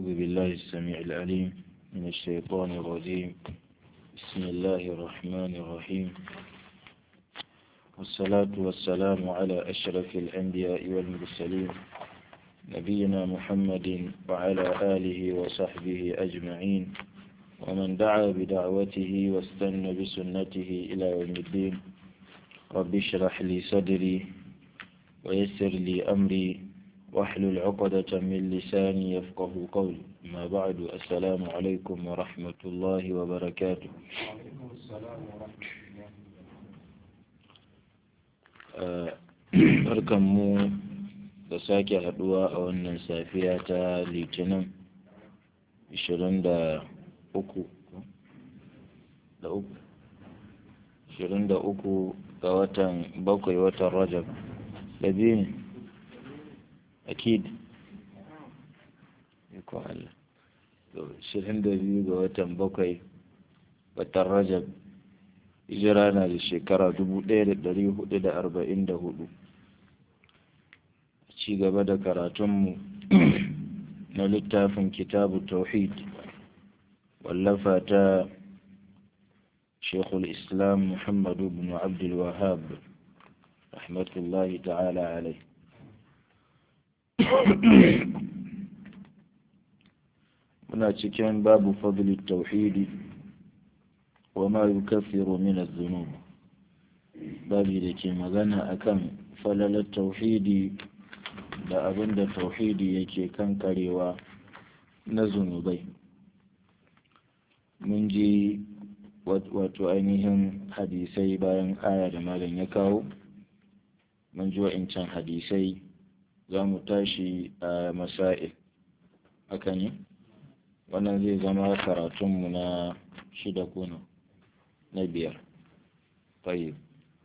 أعوذ بالله السميع العليم من الشيطان الرجيم بسم الله الرحمن الرحيم والصلاة والسلام على أشرف الأنبياء والمرسلين نبينا محمد وعلى آله وصحبه أجمعين ومن دعا بدعوته واستنى بسنته إلى يوم الدين رب اشرح لي صدري ويسر لي أمري واحلل عقدة من لساني يفقه قولي ما بعد السلام عليكم ورحمة الله وبركاته وعليكم السلام ورحمة الله barkan mu da sake haduwa a wannan safiya ta litinin 23 da uku da uku ga watan bakwai watan rajab da biyu ne akid ko Allah to 22 ga watan bakwai watan rajab hijira na da shekara 1444 ci gaba da karatunmu na littafin kitabu tauhid wallafa ta shekul islam muhammadu bin abdul wahab rahmatullahi ta'ala alai muna cikin babu fadli tauhidi wa ma yukaffiru min adh-dhunub babi da ke magana akan falalar tauhidi da abin da tauhidi yake kankarewa na zunubai mun ji wato ainihin hadisai bayan aya da malam ya kawo mun ji wa'incan hadisai za mu tashi a masa'il haka ne wannan zai zama karatunmu na shida kuna na biyar طيب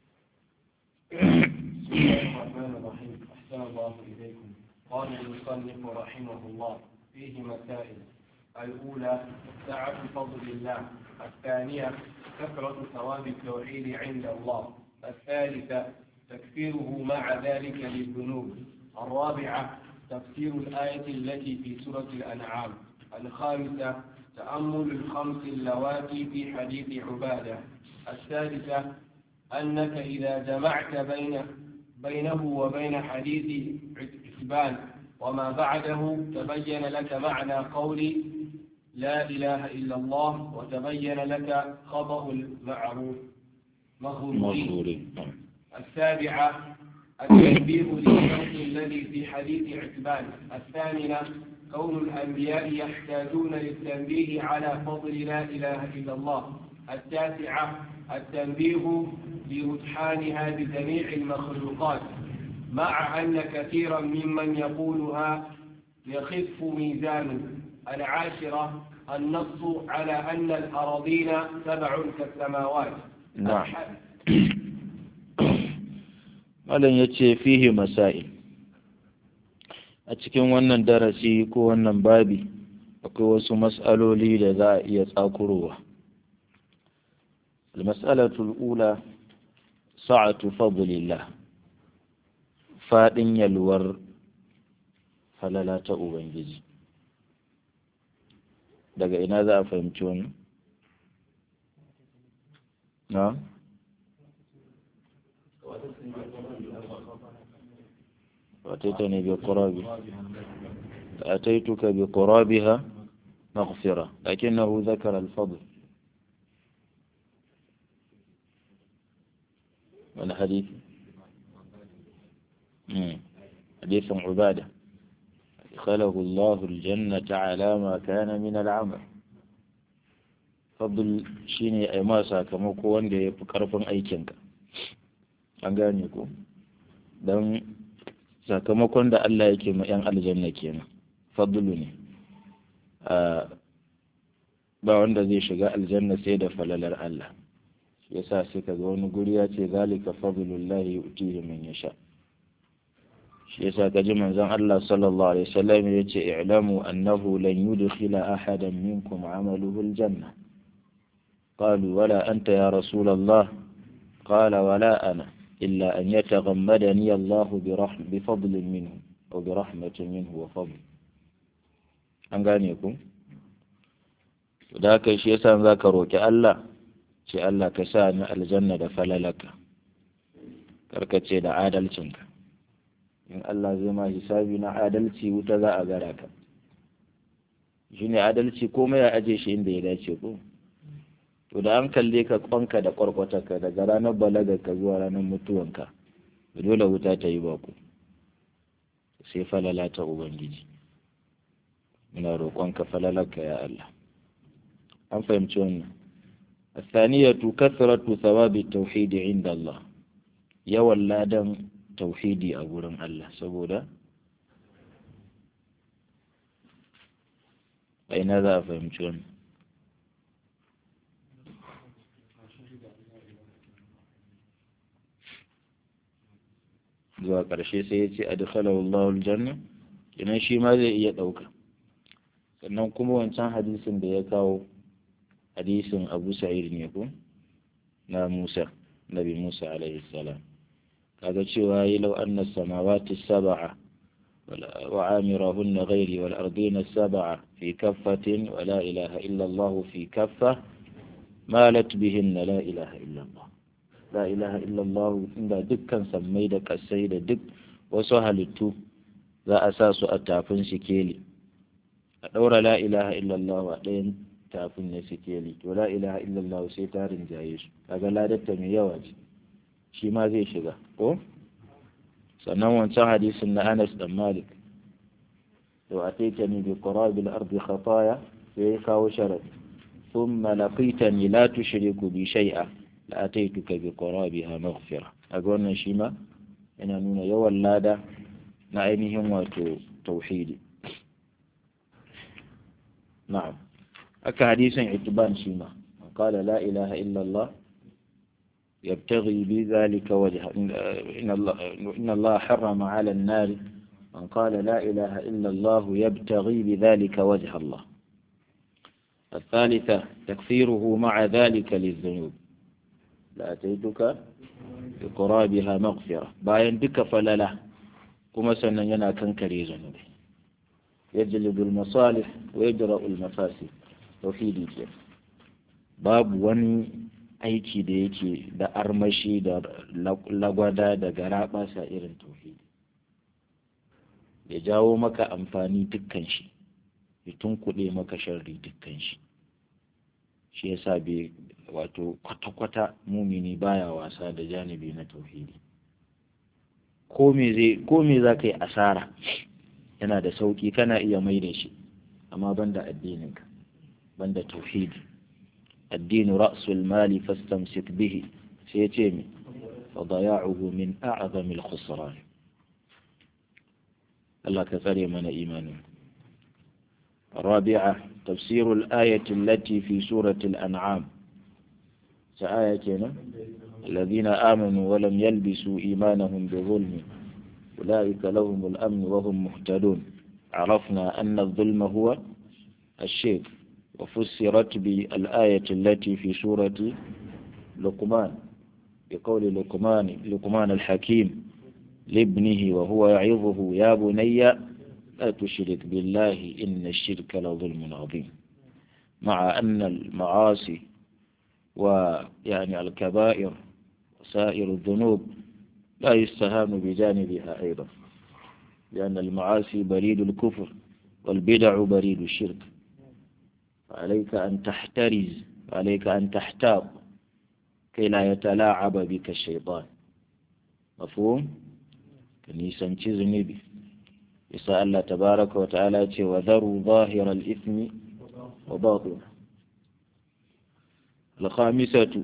بسم الله الرحمن الرحيم أحسن الله إليكم قال المصنف رحمه الله فيه مسائل الأولى سعة فضل الله الثانية كثرة ثواب التوحيد عند الله الثالثة تكفيره مع ذلك للذنوب الرابعة تفسير الآية التي في سورة الأنعام الخامسة تأمل الخمس اللواتي في حديث عبادة السادسة أنك إذا جمعت بين بينه وبين حديث عتبان وما بعده تبين لك معنى قول لا إله إلا الله وتبين لك خطأ المعروف مغرورين السابعة التنبيه للشرط الذي في حديث عتبان الثامنة كون الأنبياء يحتاجون للتنبيه على فضل لا إله إلا الله التاسعة التنبيه برجحانها بجميع المخلوقات مع أن كثيرا ممن يقولها يخف ميزانه العاشرة النص على أن الأراضين سبع كالسماوات نعم malam ya ce fihi masail a cikin wannan darasi ko wannan babi akwai wasu mas'aloli da za a iya tsakurowa المسألة الأولى سعة فضل الله faɗin yalwar falala ta Ubangiji daga ina za a fahimci wannan? na? وأتيتني بقرابها أتيتك بقرابها مغفرة لكنه ذكر الفضل ولا حديث حديث عبادة أدخله الله الجنة على ما كان من العمل فضل شيني أي ما sakamako wanda ya fi ƙarfin aikinka an gane ku don sakamakon da Allah yake ma 'yan aljanna kenan fadlu ne ba wanda zai shiga aljanna sai da falalar Allah yasa sai kaga wani guri ya ce zalika fadlullahi yu'tihi man yasha shi yasa kaji manzon Allah sallallahu alaihi wasallam ya ce i'lamu annahu lan yudkhila ahadan minkum 'amaluhu aljanna qalu wala anta ya rasul Allah qala wala ana illa an yataghammadani Allah bi rahmatin minhu aw bi rahmatin minhu wa fadl an gane ku da haka shi yasa za ka roƙi Allah ce Allah ka sa ni aljanna da falalaka karkace da adalcinka in Allah zai ma hisabi na adalci wuta za a gara ka shi ne adalci komai ya aje shi inda ya dace ko to da an kalle ka kwanka da kwarkwatarka daga ranar balagarka zuwa ranar mutuwanka dole wuta ta yi baku sai falala ta ubangiji muna roƙonka falalarka ya Allah an fahimci wannan الثانية كثرة ثواب التوحيد عند الله yawan ladan tauhidi a gurin Allah saboda a ina za a fahimci wannan zuwa ƙarshe sai ya ce adkhalahu Allahul janna kenan shi ma zai iya ɗauka sannan kuma wancan hadisin da ya kawo hadisin Abu Sa'id ne ko na Musa Nabi Musa alaihi salam kaga cewa yi lau anna samawati sab'a wa amirahunna ghairi wal ardina sab'a fi kaffatin wa la ilaha illa Allah fi kaffa malat bihinna la ilaha illa Allah la ilaha illa Allah inda dukkan sammai da kasai da duk wasu halittu za a sa su a tafin sikeli a ɗaura la ilaha illa Allah a ɗayan tafin na sikeli to la ilaha illa Allah sai ta rinjaye su kaga ladatta mai yawa ce shi ma zai shiga ko sannan wancan hadisin na Anas dan Malik to ataitani bi qurabil ardi khataya sai kawo sharad thumma laqitani la tushriku bi shay'a la ataituka bi qurabiha maghfira kaga wannan shi ma yana nuna yawan lada na ainihin wato tauhidi na'am aka hadisin itiban shi ma qala la ilaha illa Allah يبتغي بذلك وجه إن الله, إن الله حرم على النار من قال لا إله إلا الله يبتغي بذلك وجه الله الثالثة تكفيره مع ذلك للذنوب لأتيتك بقرابها مغفرة باين بك فللا كما سننا كنكري ذنوبي يجلب المصالح ويجرأ المفاسد توحيدي باب وني aiki da yake da armashi da lagwada da garaɓasa irin tauhidi ya jawo maka amfani dukkan shi ya tunkuɗe maka sharri dukkan shi shi yasa bai wato kwata-kwata mumini baya wasa da janibi na tauhidi ko me za ka yi asara yana da sauƙi kana iya mai da shi amma banda addininka banda tauhidi الدين رأس المال فاستمسك به سيتيمي فضياعه من أعظم الخسران الله كثير من إيمانه الرابعة تفسير الآية التي في سورة الأنعام سآية الذين آمنوا ولم يلبسوا إيمانهم بظلم أولئك لهم الأمن وهم مهتدون عرفنا أن الظلم هو الشرك وفسرت بالآية التي في سورة لقمان بقول لقمان لقمان الحكيم لابنه وهو يعظه يا بني لا تشرك بالله إن الشرك لظلم عظيم مع أن المعاصي ويعني الكبائر وسائر الذنوب لا يستهان بجانبها أيضا لأن المعاصي بريد الكفر والبدع بريد الشرك عليك أن تحترز عليك أن تحتاط كي لا يتلاعب بك الشيطان مفهوم كنيسان نبي يسأل الله تبارك وتعالى وذروا ظاهر الإثم وباطنه الخامسة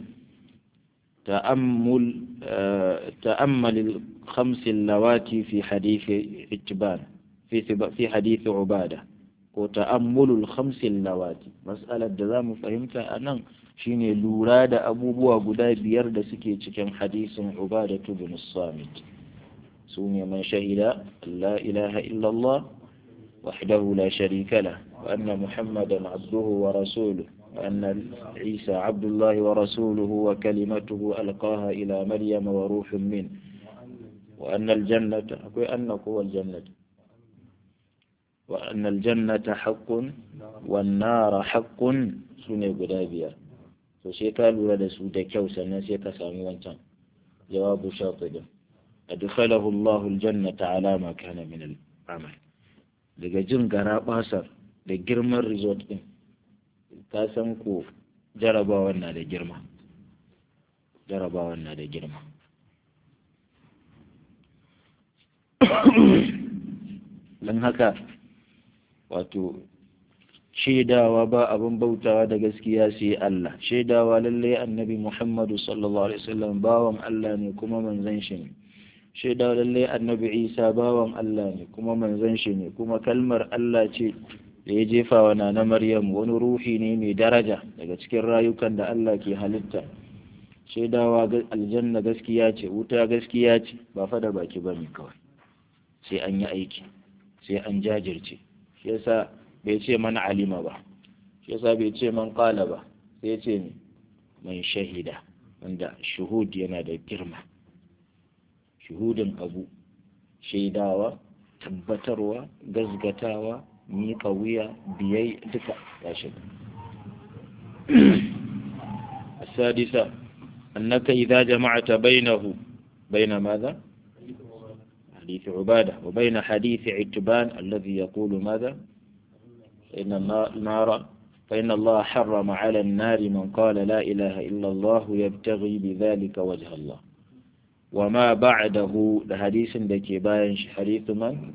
تأمل آه تأمل الخمس اللواتي في حديث عتبان في في حديث عباده ko ta'ammulul khamsin lawati mas'alar da za mu fahimta a nan shine lura da abubuwa guda biyar da suke cikin hadisin ubadatu bin samit su ne man shahida la ilaha illallah wahdahu la sharika la wa anna muhammadan abduhu wa rasuluhu wa anna isa abdullahi wa rasuluhu wa kalimatuhu alqaha ila maryama wa ruhun min wa anna aljannata akwai anna ko aljannata wa annal jannata haqqun wan nara haqqun sune guda biyar to sai ka lura da su da kyau sannan sai ka sami wancan jawabu shatibin adkhalahu Allahu aljannata ala ma kana min al-amal daga jin gara basar da girman resort din ka san ko jarabawan na da girma jarabawan na da girma don haka wato shaidawa ba abin bautawa da gaskiya sai Allah shaidawa lallai annabi Muhammadu sallallahu alaihi wasallam bawan Allah ne kuma manzon shi ne shaidawa lallai annabi Isa bawan Allah ne kuma manzon shi ne kuma kalmar Allah ce da ya jefa wa na Maryam wani ruhi ne mai daraja daga cikin rayukan da Allah ke halitta shaidawa aljanna gaskiya ce wuta gaskiya ce ba fa da baki bane kawai sai an yi aiki sai an jajirce shi yasa bai ce man alima ba shi yasa bai ce man qala ba sai ya ce ne man shahida wanda shuhud yana da girma shuhudin abu shaidawa tabbatarwa gazgatawa miƙa wuya biyai duka ya shiga السادسة أنك إذا جمعت بينه بين ماذا؟ حديث عبادة وبين حديث عتبان الذي يقول ماذا؟ إن النار فإن الله حرم على النار من قال لا إله إلا الله يبتغي بذلك وجه الله وما بعده لحديث دكي باين حديث من؟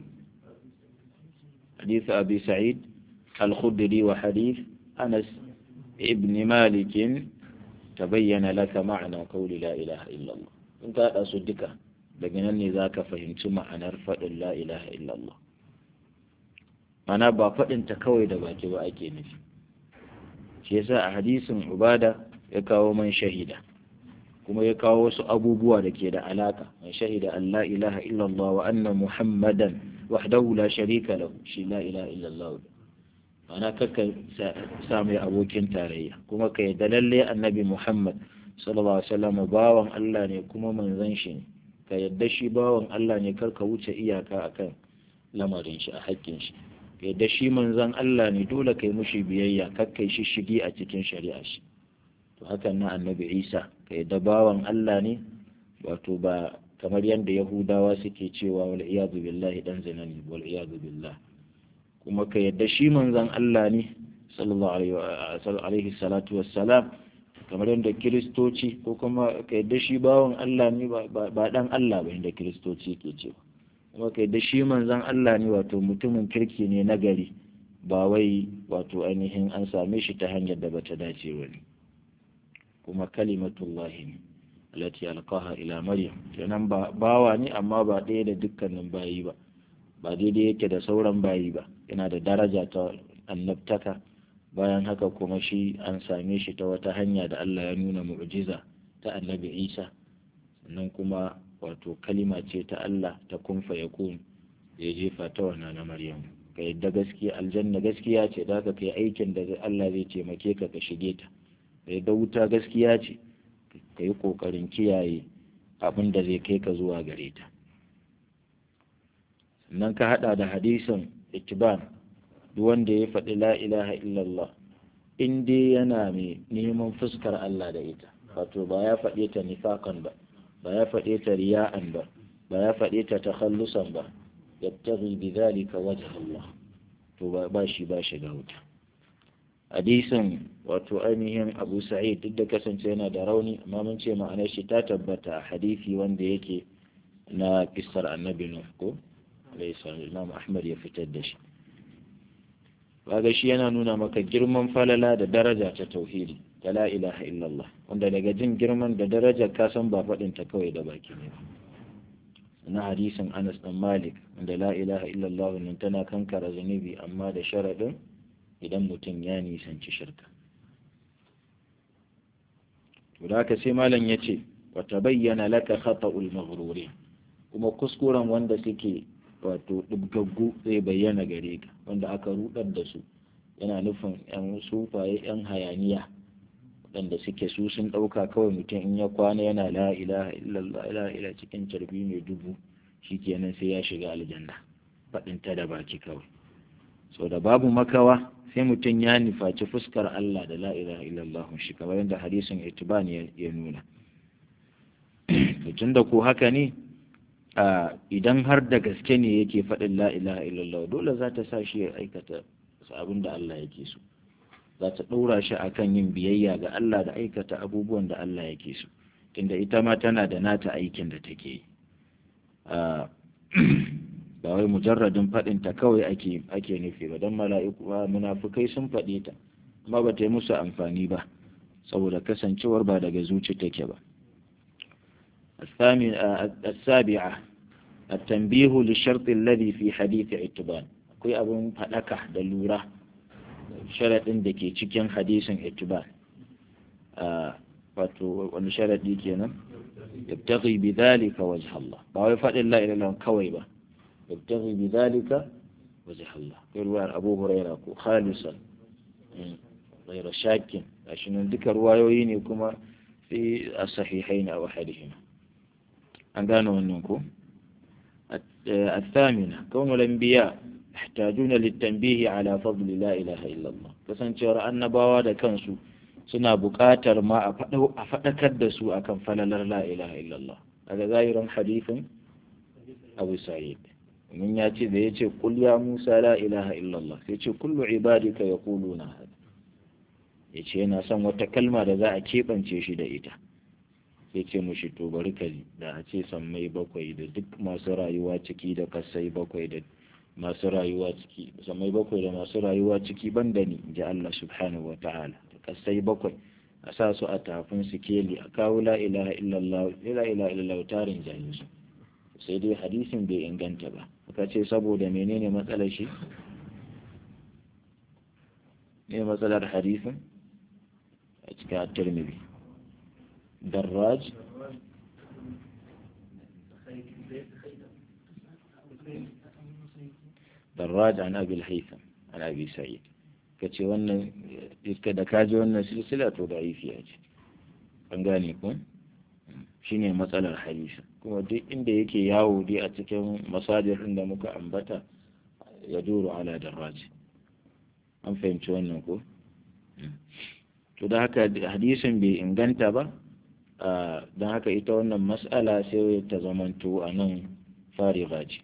حديث أبي سعيد الخدري وحديث أنس ابن مالك تبين لك معنى قول لا إله إلا الله انت أصدقك لكن ذاك فهمت معنى رفض لا إله إلا الله mana ba faɗinta kawai da baki ba ake nufi shi yasa a hadisin ubada ya kawo man shahida kuma ya kawo wasu abubuwa da ke da alaka man shahida an la ilaha illallah wa anna muhammadan wahdahu la sharika lahu shi la ilaha illallah mana kakka sa mai abokin tarayya kuma ka yi lalle annabi muhammad sallallahu alaihi wasallam bawan Allah ne kuma manzon shi ne ka yadda shi bawan Allah ne kar ka wuce iyaka akan lamarin shi a haƙƙin shi yadda shi manzan Allah ne dole kai mushi biyayya kakkai shi shigi a cikin shari'a shi to hakan na annabi Isa ka yadda bawan Allah ne wato ba kamar yadda Yahudawa suke cewa wal iyadu billahi dan zinani wal iyadu billah kuma ka yadda shi manzan Allah ne sallallahu alaihi salatu wassalam kamar yadda kiristoci ko kuma ka yadda shi bawan Allah ne ba dan Allah ba inda kiristoci ke cewa kuma kai da shi manzan Allah ne wato mutumin kirki ne na gari ba wai wato ainihin an same shi ta hanyar da bata dace ba ne kuma kalimatullahi ne alati alqaha ila maryam kenan ba bawa ne amma ba ɗaya da dukkanin bayi ba ba daidai yake da sauran bayi ba yana da daraja ta annabtaka bayan haka kuma shi an same shi ta wata hanya da Allah ya nuna mu'jiza ta annabi Isa sannan kuma wato kalima ce ta Allah ta kunfa ya kun ya jefa ta wannan na Maryam ka yadda gaskiya aljanna gaskiya ce da ka kai aikin da Allah zai taimake ka ka shige ta ka yadda wuta gaskiya ce ka yi kokarin kiyaye abin da zai kai ka zuwa gare ta sannan ka hada da hadisin ittiban duk wanda ya faɗi la ilaha illallah in dai yana mai neman fuskar Allah da ita wato ba ya faɗe ta nifakan ba ba ya faɗe ta riya'an ba ba ya faɗe ta takhallusan ba yattaghi bidhalika wajh Allah to ba shi ba shiga wuta hadisin wato ainihin Abu Sa'id duk da kasance yana da rauni amma mun ce ma'anar shi ta tabbata a hadisi wanda yake na kissar annabi Nuh ko alayhi salam Imam Ahmad ya fitar da shi kaga shi yana nuna maka girman falala da daraja ta tauhidi ta la ilaha illallah wanda daga jin girman da daraja ka san ba faɗin ta kawai da baki ne na hadisin Anas dan Malik wanda la ilaha illallah nan tana kankara zunubi amma da sharadin idan mutum ya nisanci shirka to da haka sai malam yace wa tabayyana laka khata'ul maghruri kuma kuskuren wanda suke wato dubgaggu zai bayyana gare ka wanda aka rudar da su yana nufin yan sufaye yan hayaniya waɗanda suke su sun ɗauka kawai mutum in ya kwana yana la ilaha illallah la ilaha cikin carbi mai dubu shikenan sai ya shiga aljanna faɗin ta da baki kawai so da babu makawa sai mutum ya nufaci fuskar Allah da la ilaha illallah shi kamar yadda hadisin itiban ya nuna tun da ko haka ne idan har da gaske ne yake faɗin la ilaha illallah dole za ta sa shi ya aikata abin da Allah yake so za ta ɗora shi akan yin biyayya ga Allah da aikata abubuwan da Allah yake so tunda ita ma tana da nata aikin da take yi ba wai mujarradin faɗin ta kawai ake ake nufi ba don mala'iku ba munafukai sun faɗe ta amma ba ta yi musu amfani ba saboda kasancewar ba daga zuci take ba السابعة التنبيه للشرط الذي في حديث اتبان akwai abin faɗaka da lura sharaɗin da ke cikin hadisin itibar wato wani sharaɗi kenan yabtaghi bi dhalika wajh Allah ba wai faɗin la ilaha kawai ba yabtaghi bi dhalika wajh Allah kai ruwayar Abu Hurairah ko khalisan غير shakin gashi nan duka ruwayoyi ne kuma fi as-sahihain aw hadihima an gano wannan ko الثامنة كون الأنبياء يحتاجون للتنبيه على فضل لا إله إلا الله kasancewar annabawa da kansu suna buƙatar ma a faɗakar da su akan falalar la ilaha illallah daga zahirin hadithin abu sa'id mun ya ce da ya ce kul ya musa la ilaha illallah sai ce kullu ibadika yaquluna hada ya ce yana son wata kalma da za a keɓance shi da ita sai ce mushi to bari ka da a ce sammai bakwai da duk masu rayuwa ciki da kasai bakwai da masu rayuwa ciki sammai bakwai da masu rayuwa ciki banda ni ji Allah subhanahu wa ta'ala da kasai bakwai a sa su a tafin su keli a kawo la ilaha illallah la ilaha illallah tarin jayi su sai dai hadisin bai inganta ba aka ce saboda menene matsalar shi ne matsalar hadisin a cikin at-tirmidhi دراج دراج عن أبي الهيثم عن أبي سعيد kace wannan iska da kaji wannan silsila to da'ifiya ce an gane ku shine matsalar hadisi kuma duk inda yake yawo dai a cikin masajir da muka ambata ya duru ala darraji an fahimci wannan ko to da haka hadisin bai inganta ba don haka ita wannan mas'ala sai ta zamanto a nan fariga ce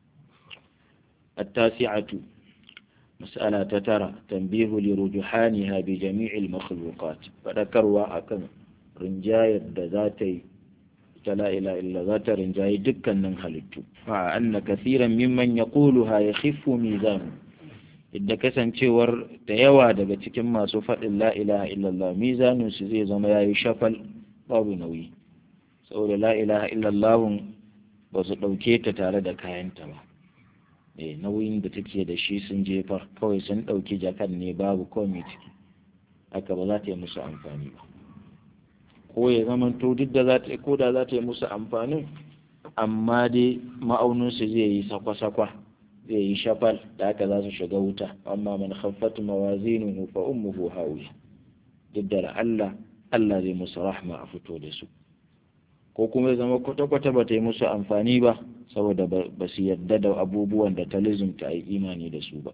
التاسعة مسألة تترى تنبيه لرجحانها بجميع المخلوقات فذكروا أكن رنجاية ذاتي لا إله إلا ذات رنجاية دكا ننهلت مع أن كثيرا ممن يقولها يخف ميزانه idda kasancewar da yawa daga cikin masu faɗin la ilaha illallah mizaninsu zai zama ya yi shafal babu nauyi saboda la ilaha illallah ba su ɗauke ta tare da kayanta ba eh nauyin da take da shi sun jefar kawai sun ɗauki jakan ne babu komai ciki haka ba za ta yi musu amfani ba ko ya zama to duk da za ta ko da za ta yi musu amfanin amma dai ma'auninsu zai yi sakwa-sakwa zai yi shafal da haka za su shiga wuta amma man khaffat mawazinuhu fa ummuhu hawiya duk da Allah Allah zai musu rahma a fito da su ko kuma ya zama kwata-kwata ba ta yi musu amfani ba saboda ba su yadda da abubuwan da ta lizumta a yi imani da su ba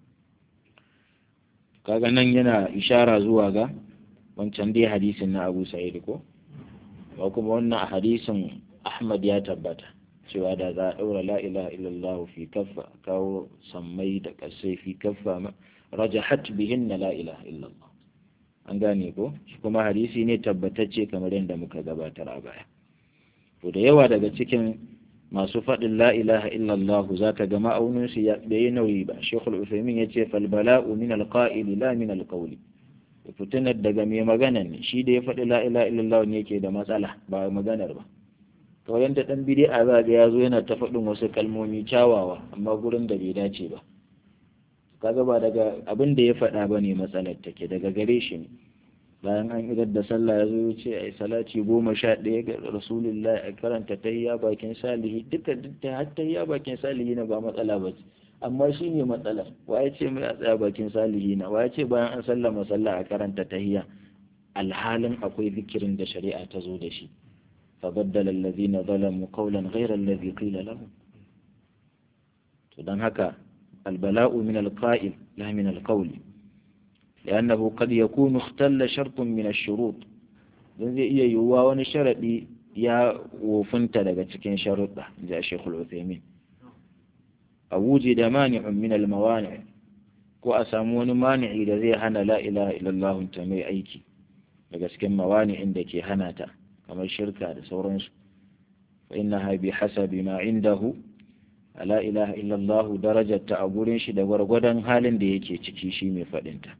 kaga nan yana ishara zuwa ga wancan dai hadisin na abu sa'id ko ba kuma wannan hadisin ahmad ya tabbata cewa da za a ɗaura la ilaha illallah fi kaffa kawo sammai da ƙasai fi kaffa rajahat bihinna la ilaha illallah an gane ko shi kuma hadisi ne tabbatacce kamar yadda muka gabatar a baya to da yawa daga cikin masu faɗin la ilaha illallah za ka ga ma'aunin su ya bai nauyi ba shekul usaimin ya ce fal bala'u min alqa'ili la min alqawli fitinar daga mai magana ne shi da ya faɗi la ilaha illallah ne yake da matsala ba maganar ba kawai yadda ɗan bid'a za ga ya zo yana ta faɗin wasu kalmomi kyawawa amma gurin da bai dace ba kaga ba daga abin da ya faɗa ba ne matsalar take daga gare shi ne bayan an idar da sallah ya zo ya ce ai salati goma sha ɗaya ga rasulullah a karanta tahiyya bakin salihi duka dukkan har tahiyya bakin salihi na ba matsala ba ce amma shi ne matsala wa ya ce mai a tsaya bakin salihi na wa ya ce bayan an sallama sallah a karanta tahiyya alhalin akwai zikirin da shari'a ta zo da shi فبدل الذين ظلموا قولا غير الذي قيل لهم to don haka البلاء من القائل لا من القول لأنه قد يكون اختل شرط من الشروط zai iya yiwuwa wani sharaɗi ya wofinta daga cikin sharuɗa ji a shekul uthaymin a wuce da mani'un min almawani ko a samu wani mani'i da zai hana la ilaha illallah ta mai aiki daga cikin mawani'in da ke hana ta kamar shirka da sauransu fa innaha bi hasabi ma indahu la ilaha illallah darajar ta a gurin shi da gwargwadon halin da yake ciki shi mai faɗinta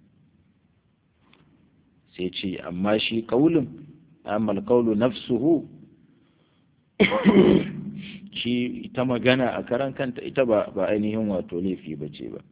sai ce amma shi kaulin amma alkaulu nafsuhu shi ita magana a karan kanta ita ba ba ainihin wato laifi ba ce ba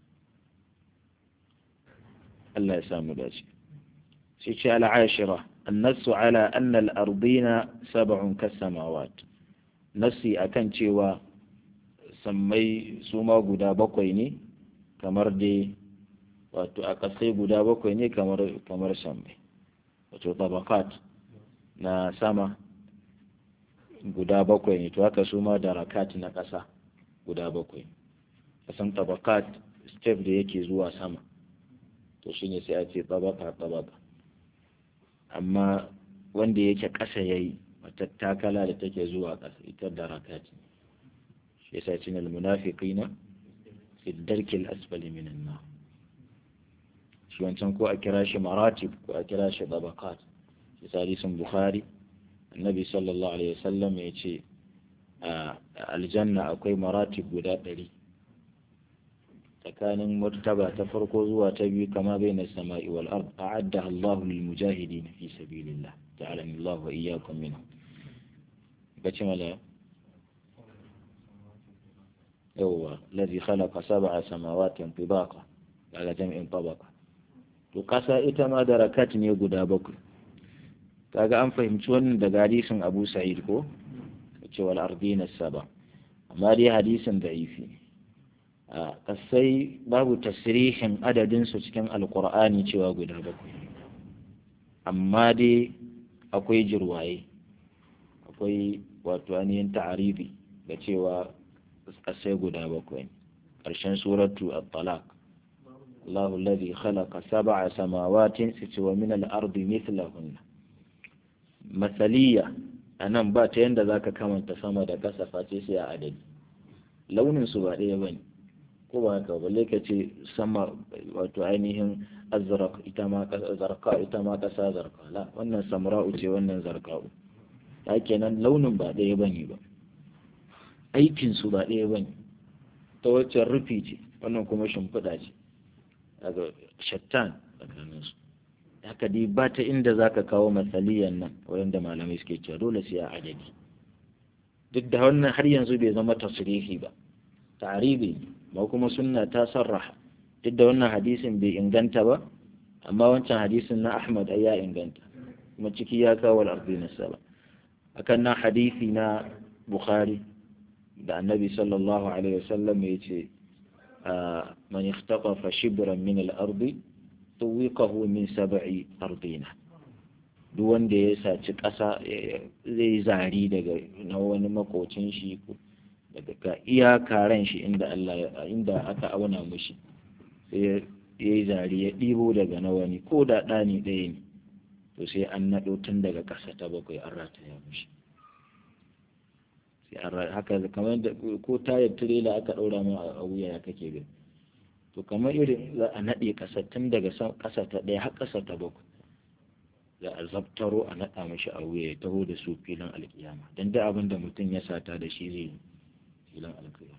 Allah ya samu dace sai ce al'ashira annasu ala anna al-ardina sab'un kas-samawat nasi akan cewa sammai su ma guda bakwai ne kamar dai wato a kasai guda bakwai ne kamar kamar sammai wato tabakat na sama guda bakwai ne to haka su ma da rakat na ƙasa guda bakwai kasan tabakat step da yake zuwa sama to shine sai a ce tabaka tabaka amma wanda yake ƙasa yayi matattakala da take zuwa ƙasa ita da rakat ne shi yasa cin almunafiqina fi darkil asfali minan nar shi wancan ko a kira shi maratib ko a kira shi tabaqat shi hadisin bukhari annabi sallallahu alaihi wasallam ya ce a aljanna akwai maratib guda ɗari tsakanin martaba ta farko zuwa ta biyu kama bai na sama'i wal ard a'adda Allahu lil mujahidin fi sabilillah ta'ala Allah wa iyyakum minhum kace mala yawwa ladhi khalaqa sab'a samawati tibaqa daga jam'in tabaqa to kasa ita ma darakat ne guda bakwai kaga an fahimci wannan daga hadisin Abu Sa'id ko ce wal ardina saba amma dai hadisin da'ifi a kasai babu tasrihin adadin su cikin alqur'ani cewa guda bakwai amma dai akwai jirwaye akwai wato ainihin ta'aribi da cewa kasai guda bakwai ƙarshen suratu at-talaq الله الذي خلق سبع سماوات ومن الأرض مثلهن مثلية anan ba ta yanda zaka kamanta sama da ƙasa face sai a adadi launin su ba ɗaya bane ko ba haka balle ka ce sama wato ainihin azraq ita ma zarqa ita ma ƙasa zarqa la wannan samra'u ce wannan zarqa'u ta kenan launin ba ɗaya bane ba aikin su ba ɗaya bane ta wacce rufi ce wannan kuma shimfiɗa ce daga shattan tsakaninsu haka dai ba ta inda za ka kawo matsaliyan nan wanda malamai suke cewa dole sai a adadi duk da wannan har yanzu bai zama tasirihi ba ta'aribi ba kuma sunna ta sarraha duk da wannan hadisin bai inganta ba amma wancan hadisin na ahmad ai ya inganta kuma ciki ya kawo al'arzi na saba akan nan hadisi na bukhari da annabi sallallahu alaihi wasallam ya ce من اختطف شبرا من الأرض طوقه من سبع أرضين duk wanda ya saci ƙasa zai zari daga na wani makocin shi daga iya karen shi inda Allah inda aka auna mushi sai ya yi zari ya ɗibo daga na wani ko da ɗani ɗaya ne to sai an naɗo tun daga ƙasa ta bakwai an rataya mushi sai haka kamar da ko tayar tirela aka ɗaura mu a wuya ya kake gani to kamar irin za a naɗe ƙasa tun daga ƙasa ta ɗaya har ƙasa ta bakwai za a zabtaro a naɗa mashi a wuya ya taho da su filin alƙiyama don da abin da mutum ya sata da shi zai filin alƙiyama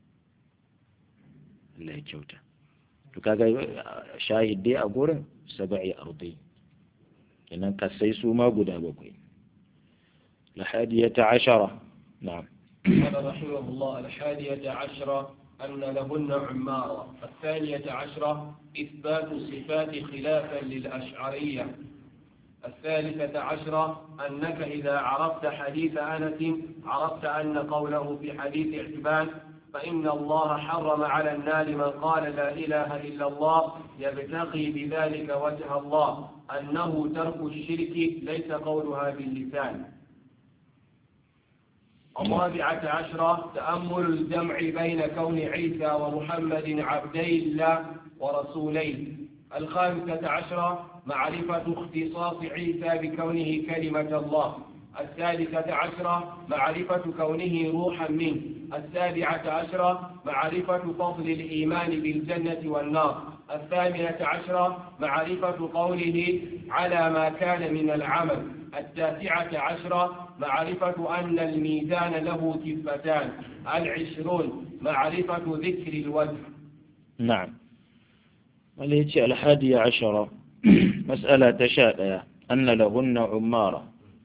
Allah ya kyauta to kaga shahid dai a gurin saba'i ardai kenan kasai su ma guda bakwai lahadiyata ashara نعم قال رحمه الله الحادية عشرة أن لهن عمارة الثانية عشرة إثبات الصفات خلافا للأشعرية الثالثة عشرة أنك إذا عرفت حديث أنس عرفت أن قوله في حديث اعتبان فإن الله حرم على النار من قال لا إله إلا الله يبتغي بذلك وجه الله أنه ترك الشرك ليس قولها باللسان الرابعة عشرة تأمل الجمع بين كون عيسى ومحمد عبدي الله ورسوليه الخامسة عشرة معرفة اختصاص عيسى بكونه كلمة الله السادسة عشرة معرفة كونه روحا منه السابعة عشرة معرفة فضل الإيمان بالجنة والنار الثامنة عشرة معرفة قوله على ما كان من العمل التاسعة عشرة معرفة أن الميزان له كفتان العشرون معرفة ذكر الوجه نعم وليتي الحادية عشرة مسألة تشاء أن لهن عمارة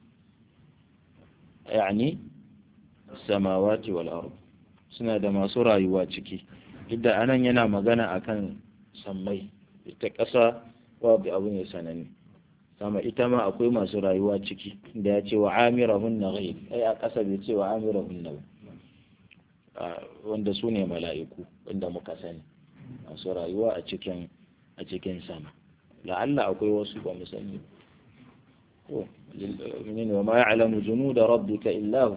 يعني السماوات والأرض suna da masu rayuwa ciki duk da anan yana magana akan sammai ita ƙasa babu abu ne sananne sama ita ma akwai masu rayuwa ciki da ya ce wa amirahun na ghaib ai a ƙasa bai ce wa amirahun na wanda su ne mala'iku wanda muka sani masu rayuwa a cikin a cikin sama la'alla akwai wasu ba mu sani to min wa ma ya'lamu junuda rabbika illa hu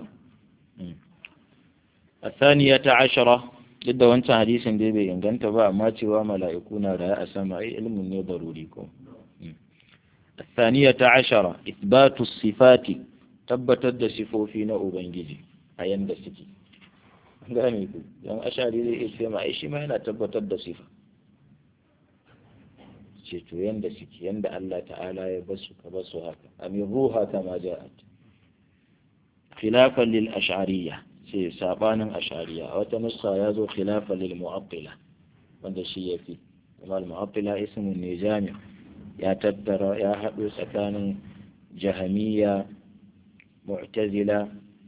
الثانية عشرة duk da wancan hadisin dai bai inganta ba amma cewa mala'iku na da a sama ai ilmin ne daruri ko الثانية عشرة إثبات الصفات tabbatar da sifofi na Ubangiji a yanda suke gane ku yan ashari zai iya ce ma ai shi ma yana tabbatar da sifa ce to yanda suke yanda Allah ta'ala ya basu ka basu haka amin ruha kama ja'at khilafan lil ash'ariyya ce sabanin ash'ariyya a wata nuska ya zo khilafan lil mu'attila wanda shi yafi kuma al mu'attila ismun ne jami' ya tattara ya haɗo tsakanin jahamiya mu'tazila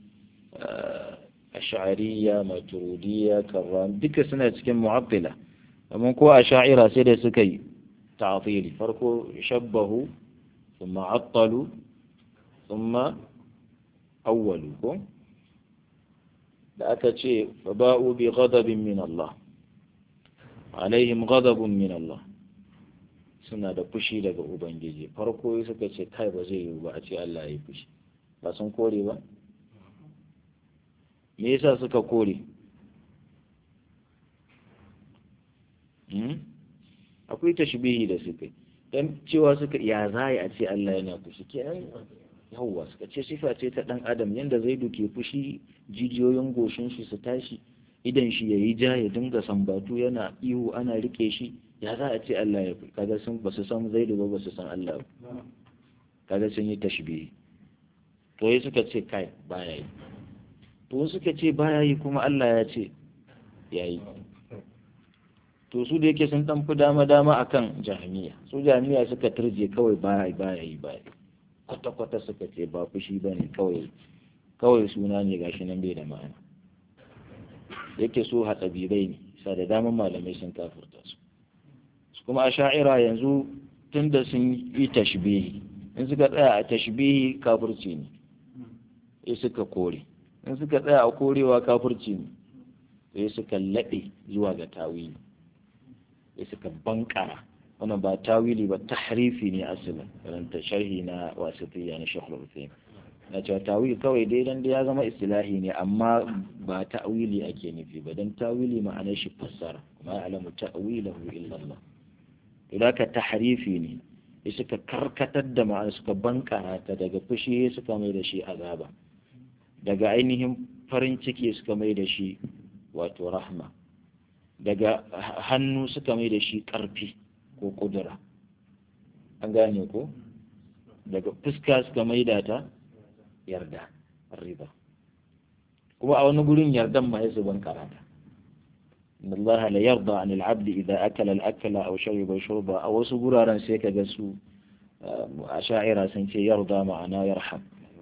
ash'ariyya maturidiyya karram duka suna cikin mu'attila amma ko ash'ira sai da suka yi ta'tili farko shabbahu thumma attalu thumma awwalu ko da aka ce fa ba'u bi ghadabin min Allah alaihim ghadabun min Allah suna da fushi daga ubangiji farko suka ce kai ba zai yiwu ba a ce Allah ya yi fushi ba sun kore ba me yasa suka kore akwai tashbihi da suka dan cewa suka ya za a ce Allah yana fushi kenan yawwa suka ce sifa ce ta dan adam yanda zai duke fushi jijiyoyin goshin shi su tashi idan shi yayi ja ya dinga sambatu yana ihu ana rike shi ya za a ce Allah ya fi kaga sun ba su san zaidu ba ba su san Allah ba kaga sun yi tashbihi to yi suka ce kai baya yi to suka ce baya yi kuma Allah ya ce ya yi to su da yake sun dan fi dama dama akan jahmiya su jahmiya suka turje kawai baya baya yi baya kwata kwata suka ce ba fushi bane kawai kawai suna ne gashi nan bai da ma'ana yake so hatsabirai ne sa da daman malamai sun kafurta su kuma a sha'ira yanzu tun da sun yi tashbihi in suka tsaya a tashbihi kafirci ne sai suka kore in suka tsaya a korewa kafirci ne sai suka laɓe zuwa ga tawili sai suka bankara wannan ba tawili ba tahrifi ne asalin karanta sharhi na wasitiyya na shekul rufin na cewa tawili kawai dai dan da ya zama istilahi ne amma ba ta'wili ake nufi ba dan tawili ma'anar shi fassara ma alamu ta'wilahu illa Allah to ka tahrifi ne ya suka karkatar da ma'ana suka bankara ta daga fushi suka mai da shi azaba daga ainihin farin ciki suka mai da shi wato rahma daga hannu suka mai da shi ƙarfi ko ƙudura an gane ko daga fuska suka mai da ta yarda riba kuma a wani gurin yardan ma ya su bankara ta إن الله لا يرضى عن العبد إذا أكل الأكل أو شرب شربا أو سجورا سيك جسو أشاعر سنتي يرضى معنا يرحم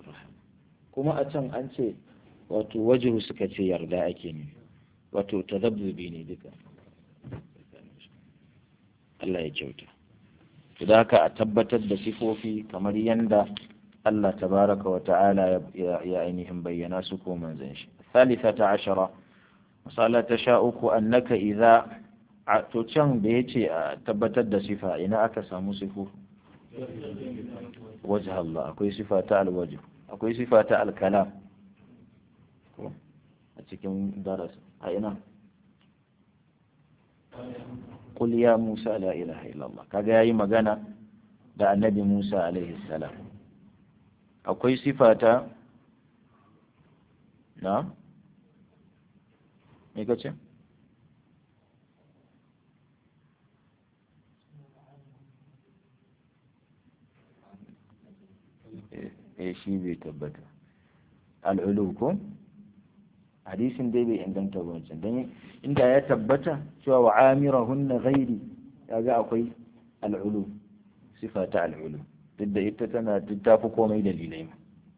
كما أتم أنت وتوجه سكتي يرضى أكيني وتتذبذبيني بك الله يجوتا فذاك أتبتت بصفوفي كما يندى الله تبارك وتعالى يا أينهم بينا سكو من زنش الثالثة عشرة misala ta sha uku annaka idza to can da yace a tabbatar da sifa ina aka samu sifu wajh Allah akwai sifa ta alwajh akwai sifa ta alkalam ko a cikin daras a ina qul ya musa la ilaha illallah kaga yayi magana da annabi musa alaihi salam akwai sifata na me kace eh shi bai tabbata al'ulu ko hadisin dai bai inganta wancan don inda ya tabbata cewa wa amirahunna ghairi kaga akwai al'ulu sifa ta al'ulu duk da ita tana duk ta fi komai dalilai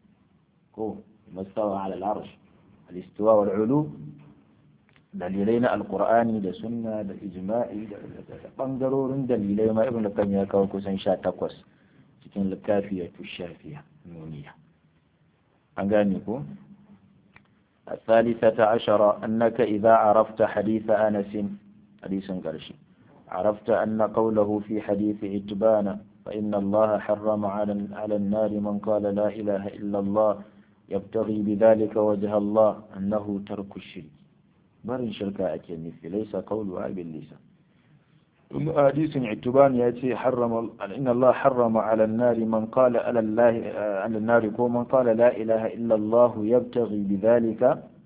ko mastawa ala al'arsh al-istiwa wal ulu dalilai na alqur'ani da sunna da ijma'i da bangarorin dalilai ma ibn kan ya kawo kusan 18 cikin littafiyatu shafiya nuniya an gane ko الثالثة عشر أنك إذا عرفت حديث أنس حديث قرشي عرفت أن قوله في حديث عتبان فإن الله حرم على على النار من قال لا إله إلا الله يبتغي بذلك وجه الله أنه ترك الشرك برن شركاء أكيد ليس قولها باللسان حديث عتبان يأتي حرم إن الله حرم على النار من قال على الله على النار من قال لا إله إلا الله يبتغي بذلك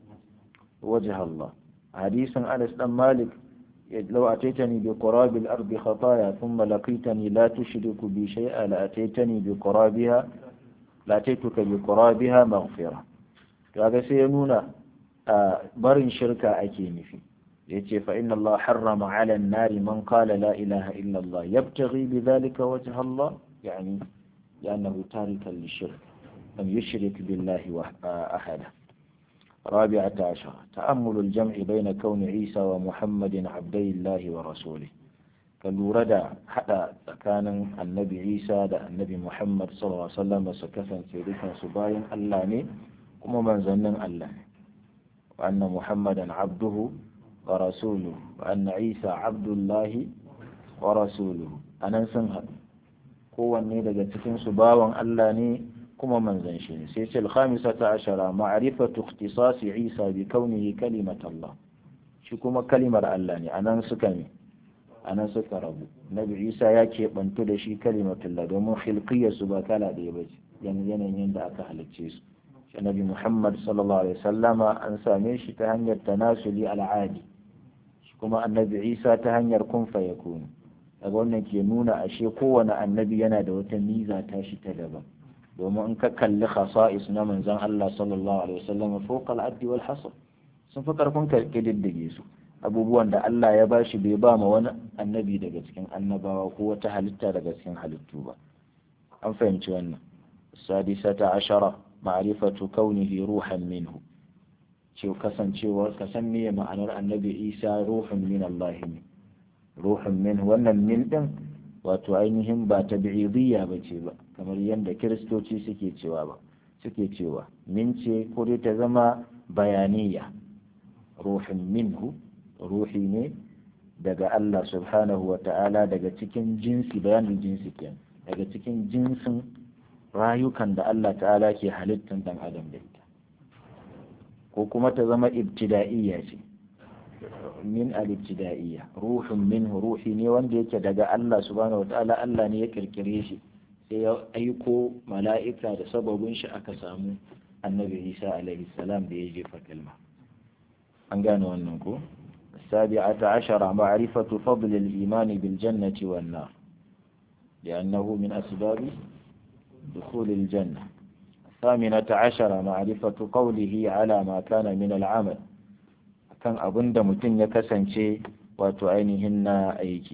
وجه الله حديث أنس بن مالك لو أتيتني بقراب الأرض خطايا ثم لقيتني لا تشرك بي شيئا لأتيتني بقرابها لأتيتك بقرابها مغفرة هذا سينون برن شركة أكيني فيه yace fa inna Allah harrama 'ala an-nari man qala la ilaha illa Allah yabtaghi bidhalika wajha Allah yani لأنه تاركا للشرك لم يشرك بالله أحدا رابعة عشر تأمل الجمع بين كون عيسى ومحمد عبدي الله ورسوله kalura da haɗa tsakanin annabi isa da annabi muhammad sallallahu alaihi wasallam su kasance dukansu bayan allah ne kuma manzannin allah ne wa anna muhammadan abduhu ورسوله وأن عيسى عبد الله ورسوله أنا سنها kowanne daga cikin su bawan Allah ne kuma manzon shi ne sai ce al-khamisata ashara ma'rifatu ikhtisasi Isa bi kaunihi kalimat Allah shi kuma kalimar Allah ne anan suka ne anan suka rabu Nabi Isa ya keɓantu da shi kalimatullah domin khilqiyar su ba kala ɗaya ba ce yanayin yadda aka halicce su shi Nabi Muhammad sallallahu alaihi wasallama an same shi ta hanyar tanasuli al'adi kuma annabi isa ta hanyar kun fayakunu daga wannan ke nuna ashe kowane annabi yana da wata miza ta shi ta daban domin in ka kalli khasa'is na manzon Allah sallallahu alaihi wasallam fawqa al-addi wal hasr sun fi karfin ka kididdige su abubuwan da Allah ya bashi bai ba ma wani annabi daga cikin annabawa ko wata halitta daga cikin halittu ba an fahimci wannan sadisata ashara ma'rifatu kaunihi ruhan minhu ce kasancewar ka san meye ma'anar annabi isa ruhun min Allah ne ruhun min wannan min din wato ainihin ba ta bi'idiyya ba ce ba kamar yadda kiristoci suke cewa ba suke cewa min ce ko dai ta zama bayaniya ruhun minhu ruhi ne daga Allah subhanahu wa ta'ala daga cikin jinsi bayanin jinsi kenan daga cikin jinsin rayukan da Allah ta'ala ke halittan dan adam da ita ko kuma ta zama ibtida'iyya ce min al-ibtida'iyya ruhun minhu ruhi ne wanda yake daga Allah subhanahu wataala Allah ne ya kirkire shi sai ya aiko mala'ika da sababin shi aka samu annabi Isa alaihi salam da ya jefa kalma an gane wannan ko السابعة عشر معرفة فضل الإيمان بالجنة والنار لأنه من أسباب دخول الجنة الثامنة عشر معرفة قوله على ما كان من العمل kan abin da mutum ya kasance wato ainihin na aiki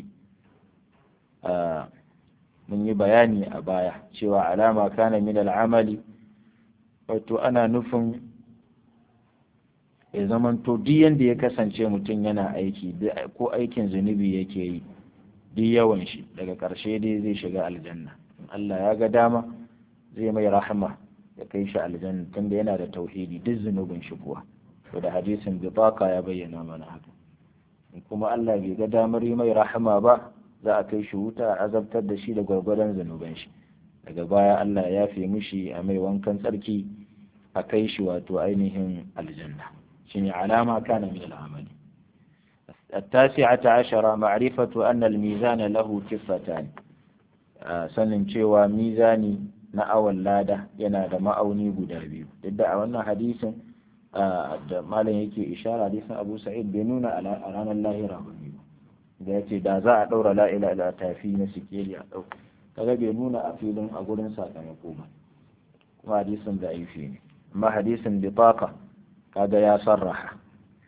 mun yi bayani a baya cewa alama kana min al'amali wato ana nufin ya zamanto duk yanda ya kasance mutum yana aiki ko aikin zunubi yake yi duk yawan shi daga ƙarshe dai zai shiga aljanna Allah ya ga dama zai mai rahama ya kai shi aljanna tunda yana da tauhidi duk zunubin shi kuwa to da hadisin bitaka ya bayyana mana haka in kuma Allah bai ga damar yi mai rahama ba za a kai shi wuta a azabtar da shi da gwargwadon zunuban shi daga baya Allah ya fi mishi a mai wankan tsarki a kai shi wato ainihin aljanna shine alama kana min al'amali التاسعة عشرة معرفة أن الميزان له كفتان sanin cewa mizani na awon lada yana da ma'auni guda biyu duk da a wannan hadisin da malam yake ishara hadisin abu sa'id bai nuna a ranar lahira ba ne da ya ce da za a ɗaura la'ila ila tafi na sikeli a ɗau kaga bai nuna a filin a gurin sakamako ba kuma hadisin da aifi ne amma hadisin bitaka kaga ya sarraha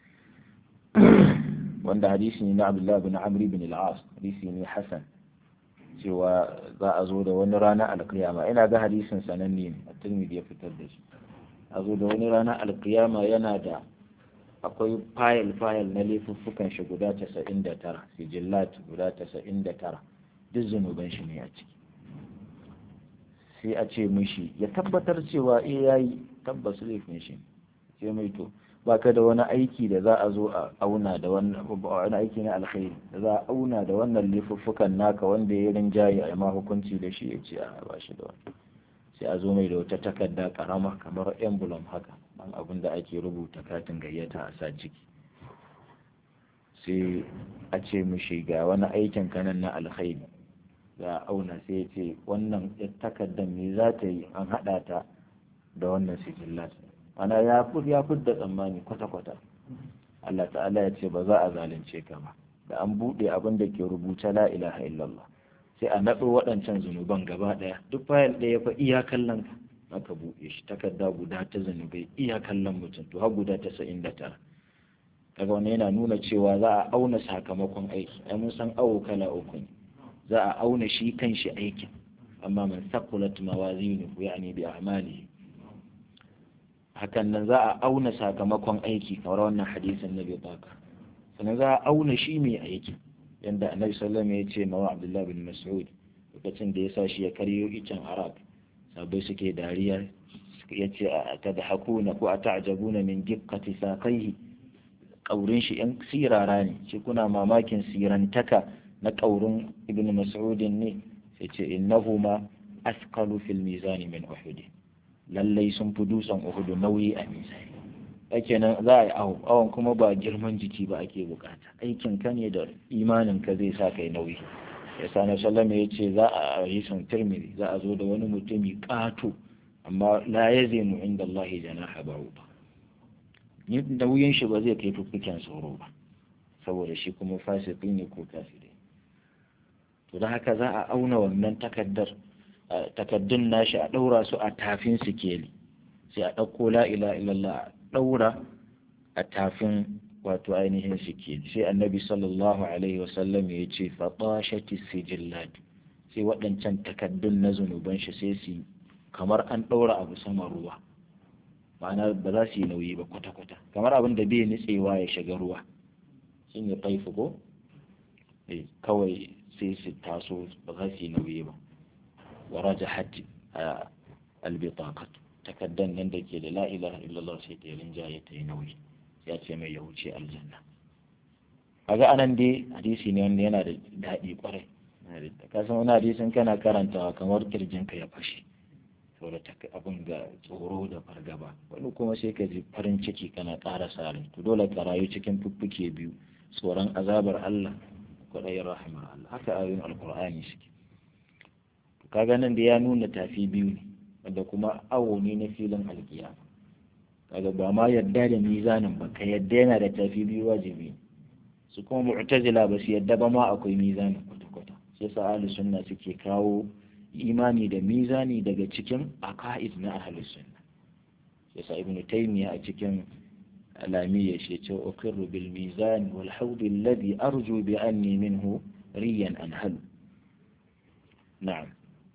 wanda hadisi ne na abdullahi bin amri bin al-as hadisi ne hasan cewa za a zo da wani rana alkiyama ina ga hadisin sananne ne a turmidi ya fitar da shi a zo da wani rana alkiyama yana da akwai fayil fayil na laifuffukan shi guda casa'in da tara sijillat guda casa'in da tara duk zunuban shi ne a ciki sai a ce mishi ya tabbatar cewa eh yayi tabbas laifin shi sai mai to baka da wani aiki da za a zo a auna da wannan wani aiki na alkhairi da za a auna da wannan laifuffukan naka wanda ya rinjaye a ma hukunci da shi ya ce a ba shi da wani sai a zo mai da wata takarda karama kamar emblem haka dan abin da ake rubuta katin gayyata a sa ciki sai a ce mishi ga wani aikin kanan na alkhairi za a auna sai ya ce wannan takardar me za ta yi an haɗa ta da wannan sijillat ana ya ya da tsammani kwata-kwata Allah ta'ala ya ce ba za a zalunce ka ba da an buɗe abin da ke rubuta la ilaha illallah sai a naɗo waɗancan zunuban gaba ɗaya duk fayil ɗaya fa iya kallon ka aka buɗe shi takarda guda ta zunubai iya kallon mutum to har guda tasa'in da tara kaga wannan yana nuna cewa za a auna sakamakon aiki ai mun san awo kala uku ne za a auna shi kan shi aikin amma man saqulat mawazinuhu yani bi a'malihi hakan nan za a auna sakamakon aiki kamar wannan hadisin na baka sannan za a auna shi mai aiki yanda annabi sallallahu alaihi ya ce mawa abdullahi bin mas'ud lokacin da ya sa shi ya karyo icen arab sabai suke dariya ya ce a tadhakuna ko a ta'jabuna min diqqati saqaihi kaurin shi yan sirara ne shi kuna mamakin sirantaka na kaurin ibn mas'ud ne sai ce innahuma asqalu fil mizani min uhud lallai sun fi dutsen uhudu nauyi a misali ake nan za a yi awo awon kuma ba girman jiki ba ake bukata aikin ka ne da imanin ka zai sa kai nauyi ya sa na sallama ya ce za a yi sun tirmidhi za a zo da wani mutumi ƙato amma la ya zai mu inda Allah janaha ba ba nauyin shi ba zai kai fuffuken sauro ba saboda shi kuma fasiki ne ko kafiri to da haka za a auna wannan takaddar takaddun nashi a ɗaura su a tafin sikeli sai a ɗauko la ila illallah a ɗaura a tafin wato ainihin sikeli sai annabi sallallahu alaihi wasallam ya ce fatashati sijillat sai waɗancan takaddun na zunuban shi sai su kamar an ɗaura abu sama ruwa ma'ana ba za su yi nauyi ba kwata-kwata kamar abin da bai nitsewa ya shiga ruwa shi ne taifu ko kawai sai su taso ba za su yi nauyi ba ورجحت البطاقة takaddan nan da ke da la ilaha illallah sai ta rinjaye ta yi nauyi ya ce mai ya wuce aljanna kaga anan dai hadisi ne wanda yana da daɗi kwarai ka san wani hadisin kana karantawa kamar kirjinka ya fashe saboda abin ga tsoro da fargaba wani kuma sai ka ji farin ciki kana ƙara sare to dole ka rayu cikin fuffuke biyu tsoron azabar Allah kwaɗayin rahimar Allah haka ayoyin alkur'ani suke kaga nan da ya nuna tafi biyu ne wanda kuma awo ne na filin alkiya kaga ba ma yadda da mizanin ba ka yadda yana da tafi biyu wajibi su kuma mu'tazila ba su yadda ba ma akwai mizanin kwata-kwata sai sa ahli sunna suke kawo imani da mizani daga cikin aqaid na ahli sunna sai sa ibnu taymiya a cikin alamiyya shi ce uqirru bil mizan wal hawd alladhi arju bi anni minhu riyan anhalu na'am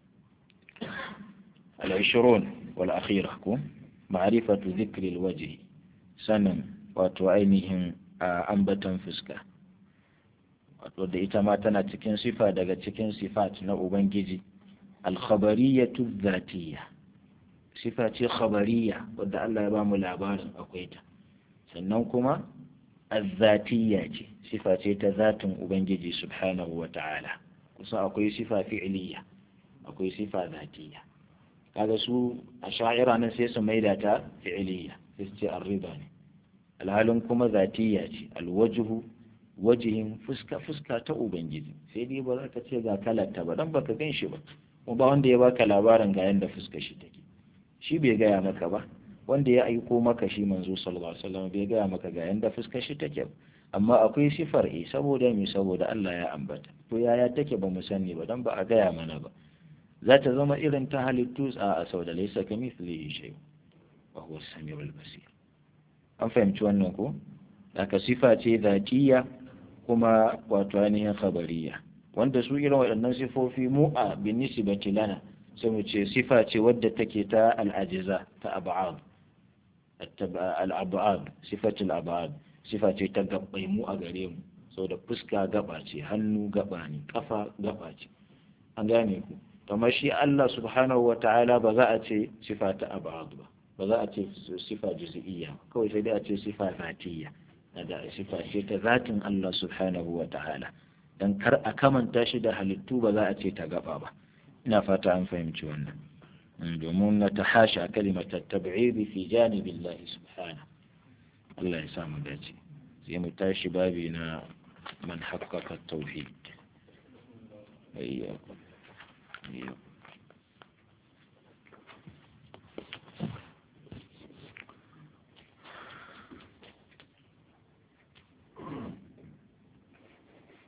العشرون والأخيرة معرفة ذكر الوجه سنن وتعينهم أنبتا فسكا wadda ita ma tana cikin sifa daga cikin sifat na Ubangiji alkhabariyatu zatiyya sifa ce khabariya wadda Allah ya ba mu labarin akwai ta sannan kuma azzatiyya ce sifa ce ta zatin Ubangiji subhanahu wa ta'ala kusa akwai sifa fi'liya akwai sifa zatiyya kaga su a sha'ira nan sai su maida ta fi'iliya sai su ce arriba ne alhalin kuma zatiya ce alwajhu wajihin fuska fuska ta ubangiji sai dai ba za ka ce ga kalarta ba dan baka gan shi ba kuma ba wanda ya baka labarin ga yanda fuska shi take shi bai gaya maka ba wanda ya aiko maka shi manzo sallallahu alaihi wasallam bai gaya maka ga yanda fuskar shi take amma akwai sifar e saboda me saboda Allah ya ambata to yaya take ba mu sani ba dan ba a gaya mana ba za ta zama irin ta halittu a sau da laysa kamithlihi shay wa huwa as-sami'ul basir an fahimci wannan ko haka sifa ce zatiya kuma wato ainihin khabariya wanda su irin waɗannan sifofi mu a binisibati lana sai mu ce sifa ce wadda take ta al'ajiza ta ab'ad al'ab'ad sifatul ab'ad sifa ce ta gabbai mu a gare mu saboda fuska gaba ce hannu gaba ne kafa gaba ce an gane ku kamar shi Allah subhanahu wa ta'ala ba za a ce sifa ta ab'ad ba ba za a ce sifa juz'iyya kawai sai dai a ce sifa zatiyya da sifa ce ta zatin Allah subhanahu wa ta'ala dan kar a kamanta shi da halittu ba za a ce ta gaba ba ina fata an fahimci wannan domin na ta hasha kalimatar tab'idi fi janibillahi subhanahu Allah ya samu dace sai mu tashi babi na man haqqaqa tauhid ayyakum ayyakum